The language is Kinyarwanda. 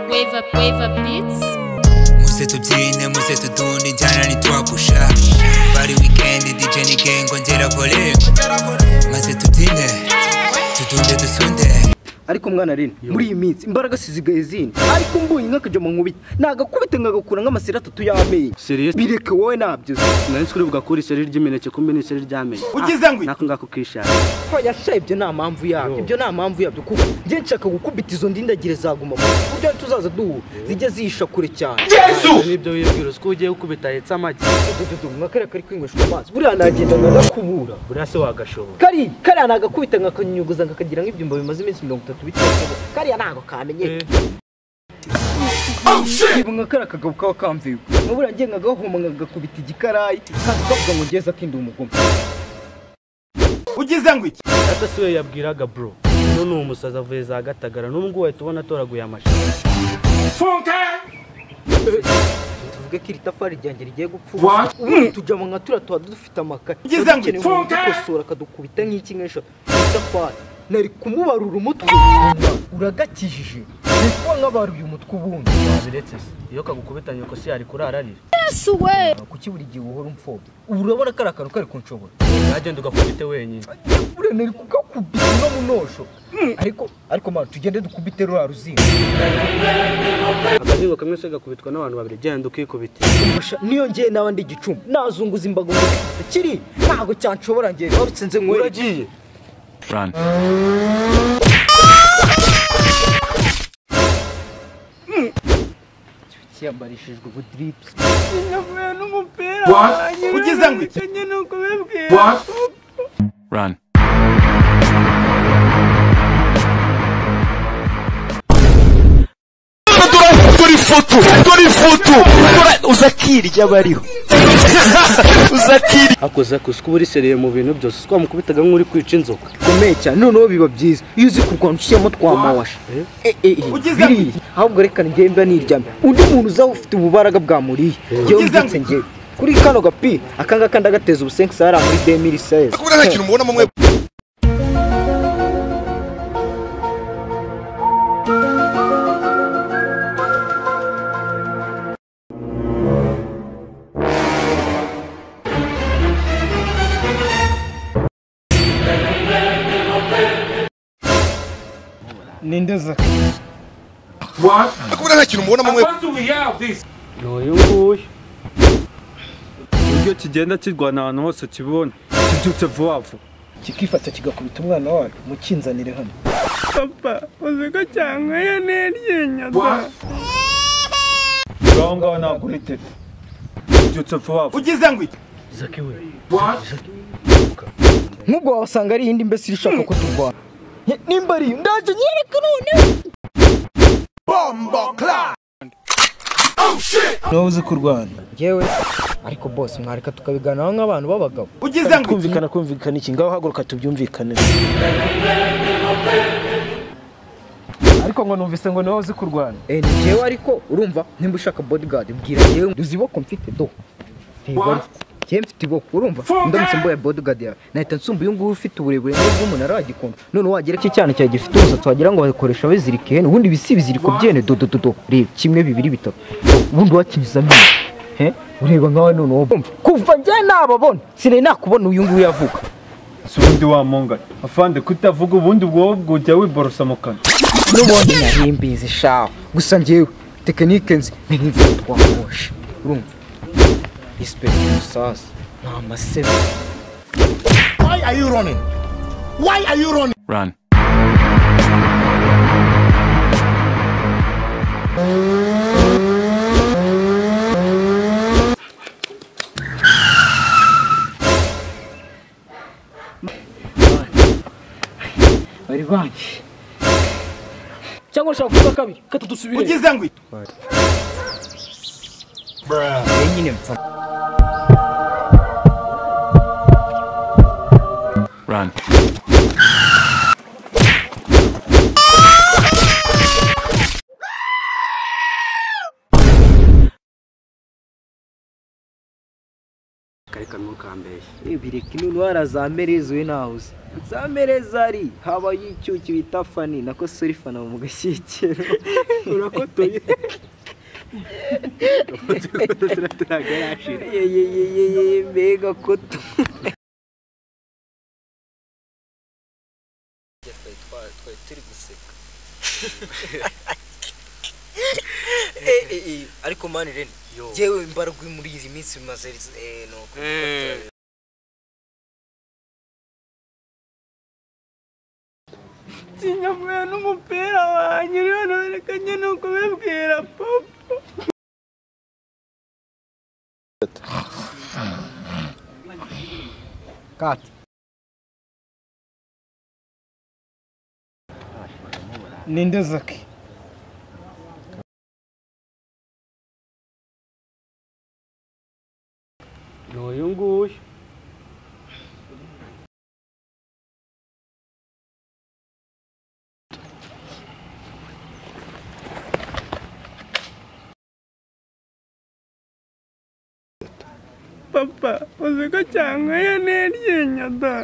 wave up, wave up beats. muze tubyine muze tudunde injyana ntitwagusha bari wikendi dj ni gengo ngera volume maze tubyine tudunde dusunde ariko mwana rero muri iyi minsi imbaraga sizigaye zindi ariko mbonye nk'akajya mu nkubita nagakubita ngagakura nk'amaseri atatu y'amenyo Serious? bireke wowe nabyo nari turi bugakura iseri ry'imineke kumbe ni iseri ry'amenyo ugize ngo nako ngako ukishaka yashaye ibyo nta mpamvu yabyo ibyo nta mpamvu yabyo kuko njye nshaka gukubita izo ndindagire zaguma mu nda. uburyo tuzaza duhura zijya zihisha kure cyane Ibyo nibyo wibwira uzi ko ugiye gukubita hetse amagi nk'akariya kari kwinyweshwa amazi buriya nagenda nkagakubura buriya se wagashobora kariya kariya nagakubita nkakanyuguza nkakagira nk'ibyumba bimaze iminsi mirongo itatu bitatu kariya ntabwo kamenyekana nka kariya kagabo kaba kamviwe nkabura ngiye nkagahoma nkagakubita igikarayi kaza kavuga ngo ngeze akinda umugome ugize ngo iki data si we yabwiraga bro uyu ni umusazi avuye za gatagara n'ubu ngubu wahita ubona atoraguye amashi tuvuge ko iri tafari ryanjye rigiye gupfura ubundi tujya mu nkatura tuba dufite amakaye Ugize ngo Dukeneye umuntu ifunge! udukosora akadukubita nk'iki nk'eshatu itafari nari kumubarura umutwe uragakijije ni kuba nkabaruye umutwe ubundi biretse se iyo kagukubitanye uko si yari kurararira kuki buri gihe uhora umfobya ubu urabona ko ari akantu kari kunshobora yagenda ugakubite wenyine buriya nari kugakubita no mu nosho ariko ariko mara tugende dukubite ruriya ruzingo akazingo kamwe se gakubitwa n'abantu babiri genda ukikubite Umfasha, niyo ngiye nawe ndi igicumbi nazunguza imbago ngo ndikubite. kiri ntabwo cyanshobora ngiye barutse nze nkwere uragiye cyiyambarishijwe ubudiripusi ugize ngo iki run akoze akuze ko uba uri seriye mu bintu byose utwa mukubitaga nk'uri kwica inzoka bikomeye cyane noneho biba byiza iyo uzi kurwana ushyiramo twamawasha biriya ahubwo reka njyewe mba niryamye undi muntu uzaba ufite ububaraga bwamuriye yewe mbyutse njyewe kuri kano gapira aka ngaka ndagateza ubusenke sahara muri demiri seze kubera nta kintu mubona mwe ninde za kubera nta kintu mubona mwe ni uyu nguyu uburyo kigenda kirwana ahantu hose kibona kibyutse vuba vuba kikifata kigakubita umwana wayo mukinzanire hano ngaho ngaho ntabwo uri tete kibyutse vuba vuba zaki we nk'ubwo wabasanga ari iyindi mbese irishaka ko turwana Ni- nimba ari iyo ndaje nyereke none nawe uzi kurwana yewe ariko bose mwareka tukabiganiraho nk'abantu b'abagabo ugize ngo kumvikana kumvikana iki ngaho haguruka tubyumvikane ariko ngo numvise ngo nawe uzi kurwana Eh, ni njyewe ariko urumva nimba ushaka bodyguard bwira njyewe uzi iboko mfite do Ntigora. njyewe mfite iboko urumva ndamutse mboye bodyguard yawe nahita nsumba uyu nguyu ufite uburebure n'ubw'umunara wagikonda none wagira ko icyana cyawe gifite umusatsi wagira ngo bakoresha bazirika ihene ubundi bisi ibiziriko byene dodododo reba kimwe bibiri bitatu ubundi wakinyuzamo ibi. Eh, ureba nkawe none wowe urumva. kuva njye nababona sinari nakubona uyu nguyu yavuga si ubundi wamungana afande kutavuga ubundi ubwo wowe ujya wiborosa mu kanwa n'ubundi narimbizi shaho gusa njyewe tekinike nzi ni nk'imvura twahoshe urumva risipegiti umusaza ni amasebe run bari banki cyangwa ushaka kuvuga kabiri kata dusubire ugize ngo iki nyine mpfa run kareka ntukambeshye bireka ino ndwara za merezoye nawe uzi za mereza ari habaye icyuki bita fani nako suri fana mu gashyikiro urakotoye turaga yashira yeyeyeyeye mbega koto turi guseka ariko mani rene yewe imbaraga muri izi minsi bimaze eh, ni uku. sinyamuye n'umupira wanjye uriho nabonekanye ni ukubibwira papa kati ninde zaki ni uyu nguyu papa uziko cyankweye n'iryinyo da